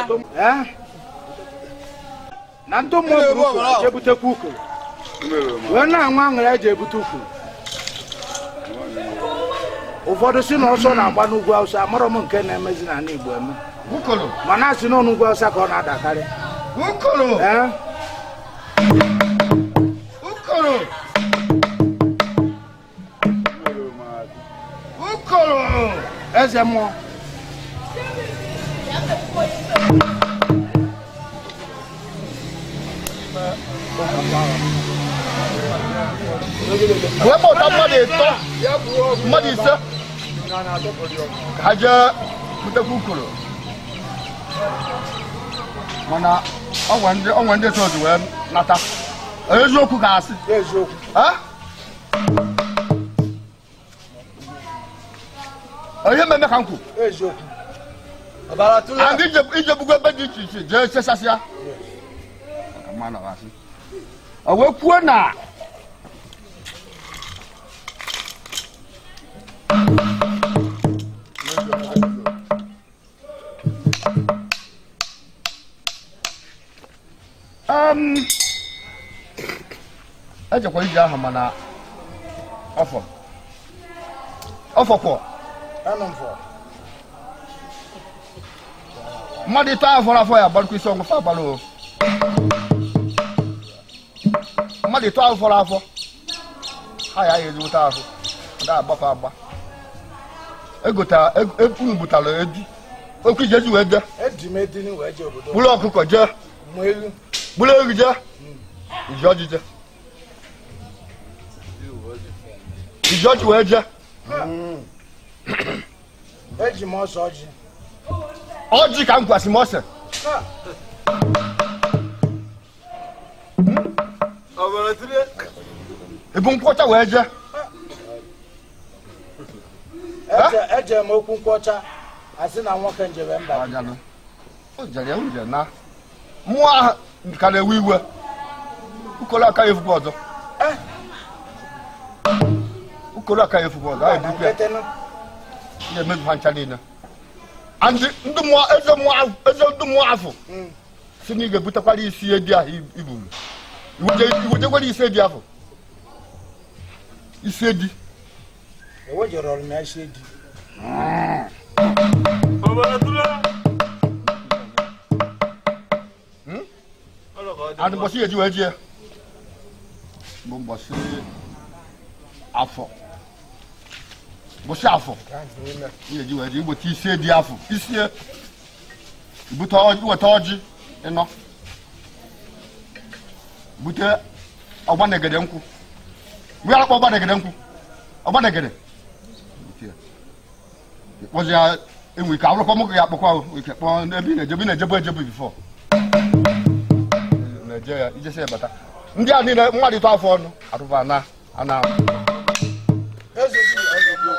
Eh? na ndị mmụọ buru ukoro eje butekwa ukoro wee na-anwụ aṅụrị eji ebute ukoro ụfọdụ si na ọsọ na-agba n'ugwu awụsa amarọ m nke na-emezi n'ala igbo eme Ukolo. mana asị na n'ugwu awụsa ka ọ na-adakarị Ukolo. Eh? Ukolo. Ukolo. eze mmụọ wee kpọta mmadụ ịtọ mmadụ ise ka ha jee butekwa ukoro mana ọnwe ndị ọnwe ndị chọọchị wee nata eziokwu ka asị eziokwu ha onye mmemme ka m kwu eziokwu and ijebugo ebe dị iche iche jee chesasịa Maka mmanụ ọ asị. o wee kwuo na um, ejekwa ije ahụ mana ọfọ ọfọkwọ anụ mfọ mmadụ ịtọ ahụ fọrọ afọ ya agbarụkwa isi ọnwụ fa agbalụ o mmadụ ịtọ ahụ fọrọ afọ ha ya ya ezigbote ahụ ada agbafe agba egota unu butara eju okwu ije eji wee jee eji m edini wee jee obodo bụrụ ọkụkọ jee mụ elu bụrụ ewu jee iji ọjị jee iji ọjị wee jee eji m ọsọ ọjị ọjị ka m gwasị m ọsẹ ebu nkwọcha wee jee Eje- eje m okwu nkwọcha asị na nwoke njebe mba Ajanụ. O jere ya uje na mmụọ ahụ ka na-ewe iwe ukolo aka ya efukwa ọzọ ukolo aka ya efukwa ọzọ a na ebukwa ya nketenụ ya emezu ha ncha niile andị ndị mmụọ eze mmụọ ahụ- eze ndị mmụọ afọ si na ị ga-ebutekwara isi edi ahụ i- iburu Iwuje- iwejekwara isi edi ahụ isi edi ewejere ọrụ na isi di adị mbọsị eji wee jie bụ mbọsị afọ mbọsị afọ ihe eji wee jie igbota isi edi afọ isie ibute ọjị iweta ọjị ịnọ bute ọgbanegede nkwụ mgbe ya akpọ ọgbanegede nkwụ ọgbanegede ịkpọzi ya enwe ike awụrụkọ mụ ya akpọkwa ahụ ike kpọọ ebe ị na-ejebu ị na-ejebu ejebu bifọ na-eje ya ijesi ya bata ndị a niile mmadụ ịtọ afọ ọnụ arụba na ana eze di eze di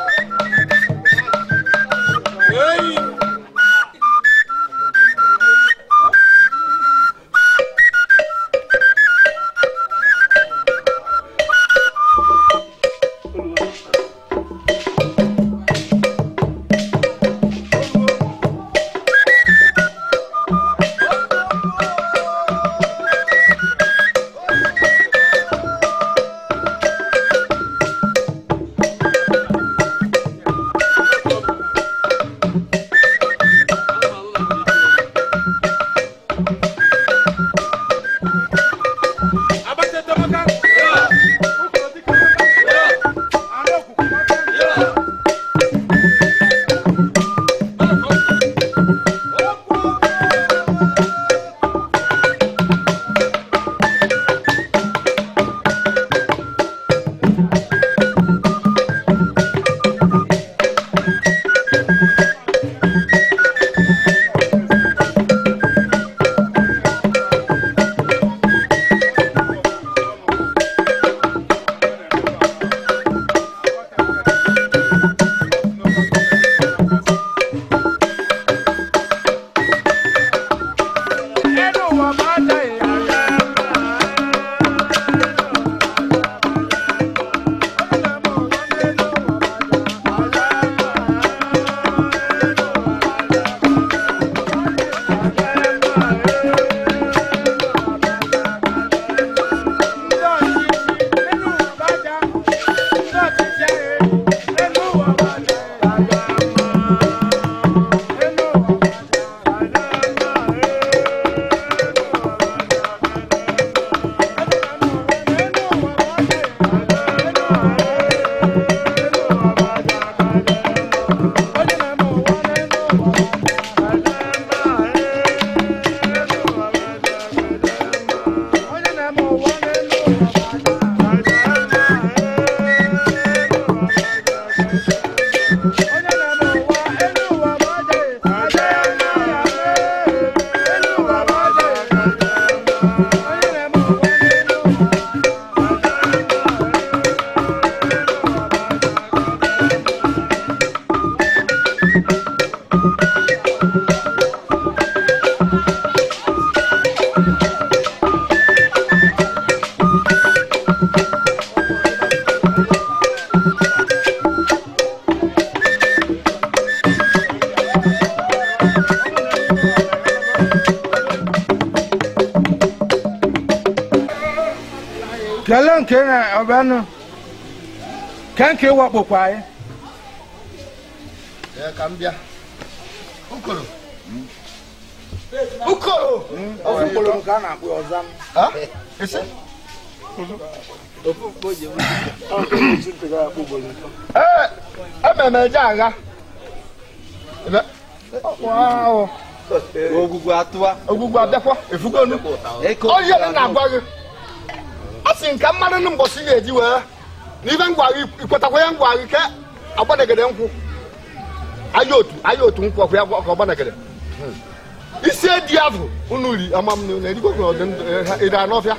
nke na ọbẹnu kẹńkẹ wọpọ kwáyé. Ee, ka m bịa ukoro ukoro ọfụ mkpụrụ nke a na-akpọ ọzam. Ha? isi ee ememe eje agha Ebe- Wow. Ogwugwu atụwa. ogwugwu abịakwa efugonu Eko. onye m na-agwa gị a sị nke mmadụ nụ mbọsị ga-eji wee n'ibe ngwa gị ikwetakwa ya ngwa gị ke agbanegede nkwụ aya otu aya otu nkwụ ọkwa ya gwa- ka ọ gbanegede isi edi afụ unu ri ama m na erigbo ọdị ndụ ede anọfịa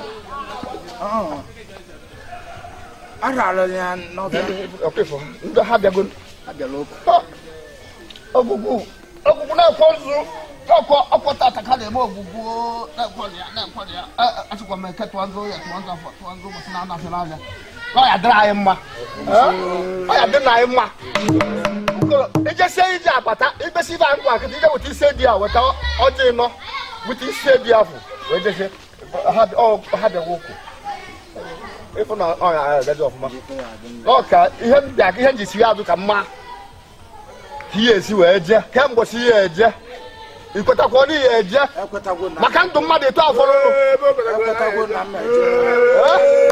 arara ya n'ọbịa. ọkịfọ ndị ha bịago abịala ụka. Ha! ọgwụgwụ ọgwụgwụ na-ekwe nzu ọkọ ọkọ tata ka na-eme ọgwụgwụ na-ekwe ya na-ekwe ya achịkwa m eke tụwa nzụ ya tụwa nzụ afọ tụwa nzụ ụbọchị na-anafere anya ọ ya dịrị anyị mma ọ ya dịrị anyị mma Okoro, ijesie ije akpata ikpesi ibe anyị akịta ije weta isi di ya weta ọjị ịnọ weta isi di afọ wee jesie ha ọ- ha bịawa ụkwụ ịfụ na ọ ya agaji ọfụma ọ ka ihe m bịa ihe m ji si ya azụ ka mma ka ihe esi wee jee kemgbe si ihe eje ikwetakwa ọ ihe eje ekwetagwo na maka ndụ mmadụ eto afọ n'ụlọ ekwetagwo na mmejọ.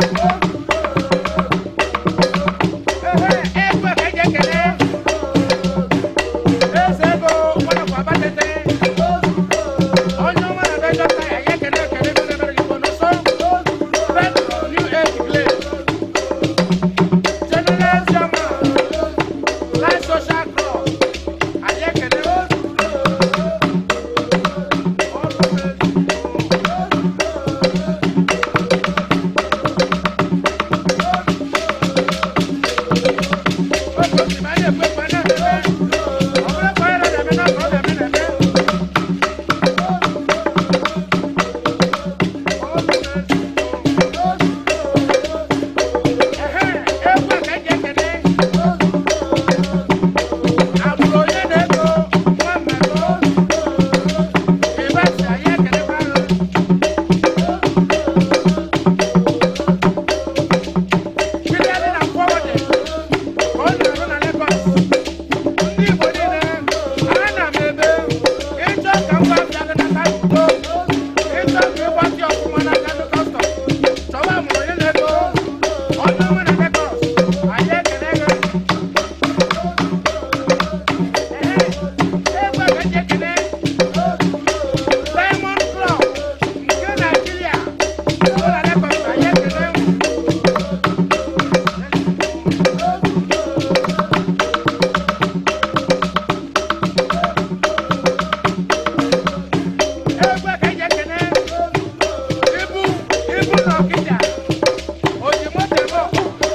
Ibu ibu na ọkịja, o ji moto eme ọkụ.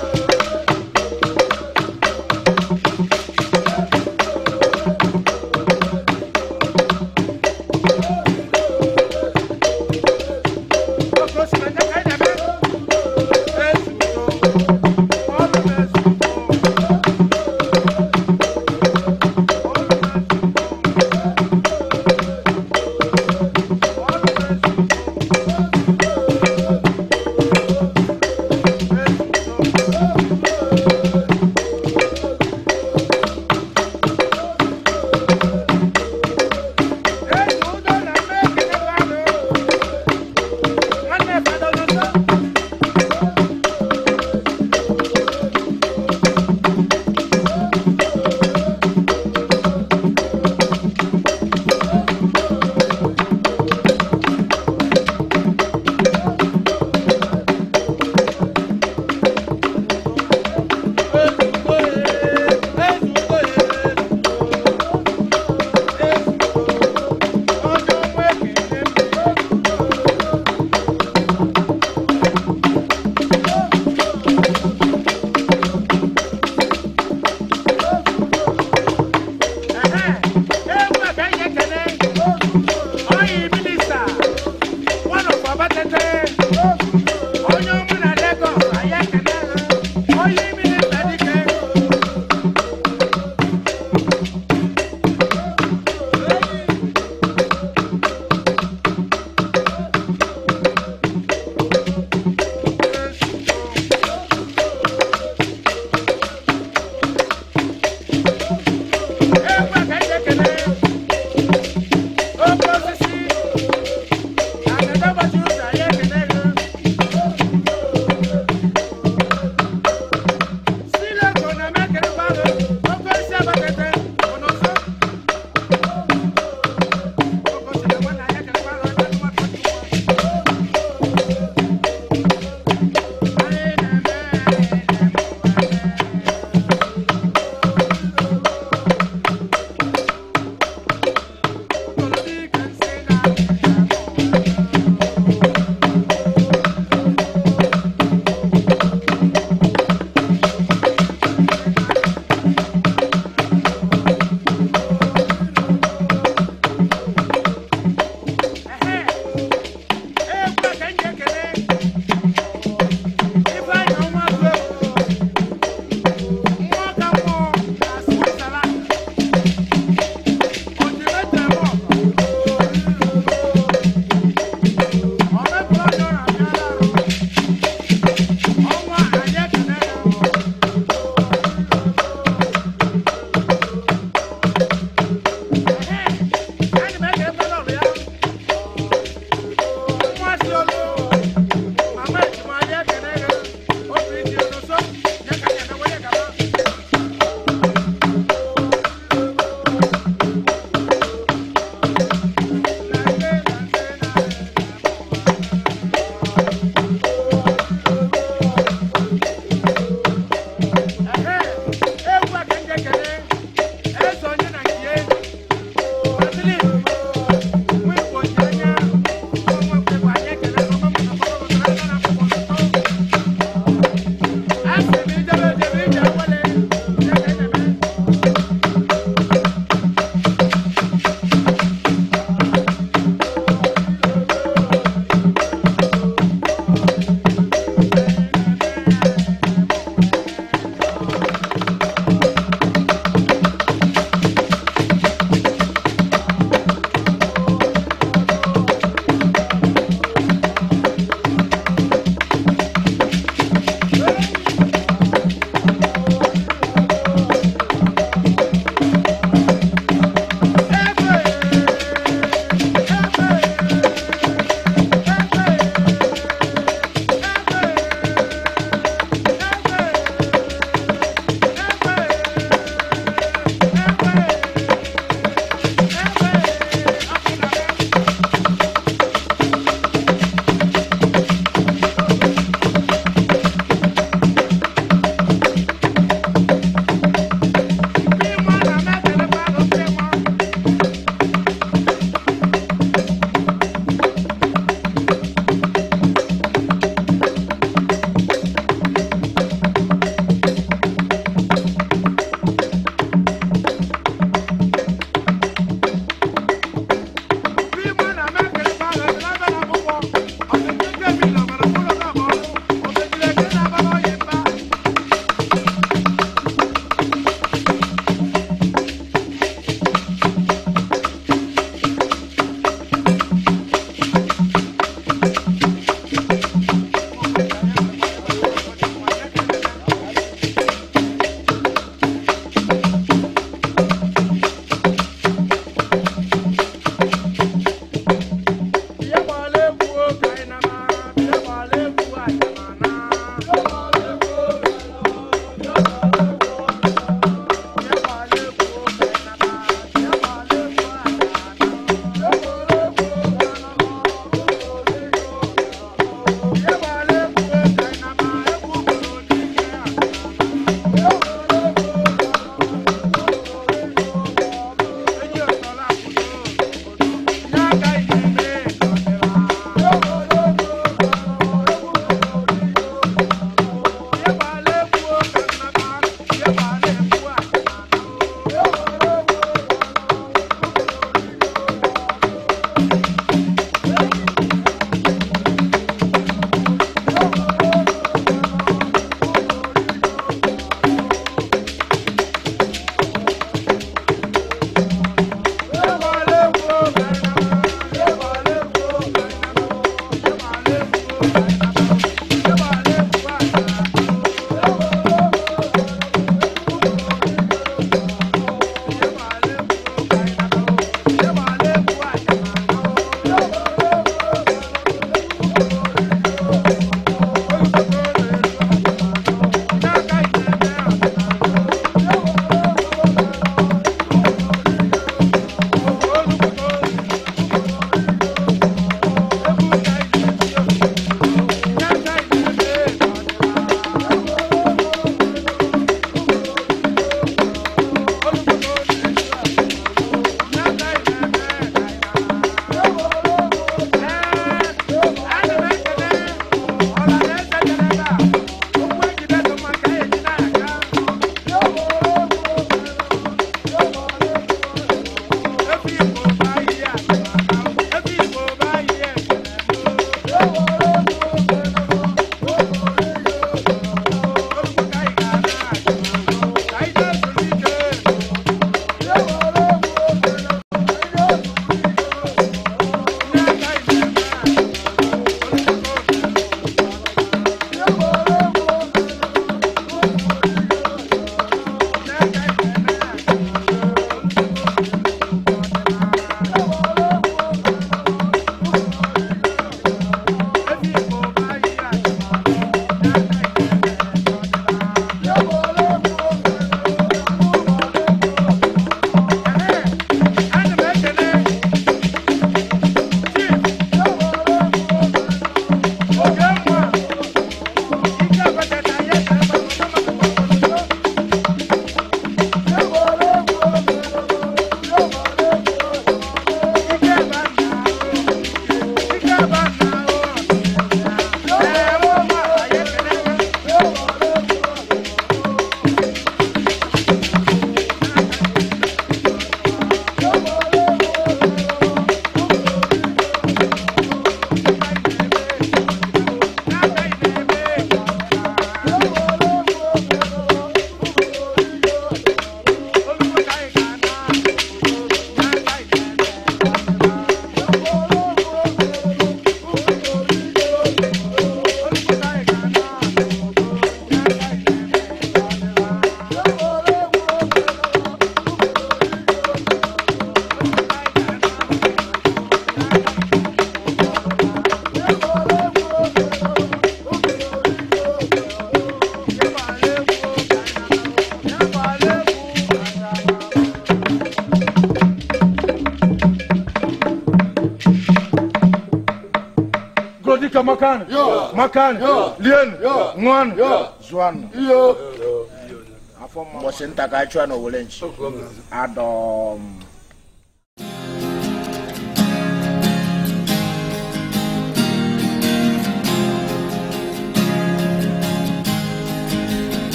Gbakani, makani, lienu, ṅụanụ, zụanụ. iyo Afọ mma. mbọsị nta ka a chụọ n'owere nchi adọm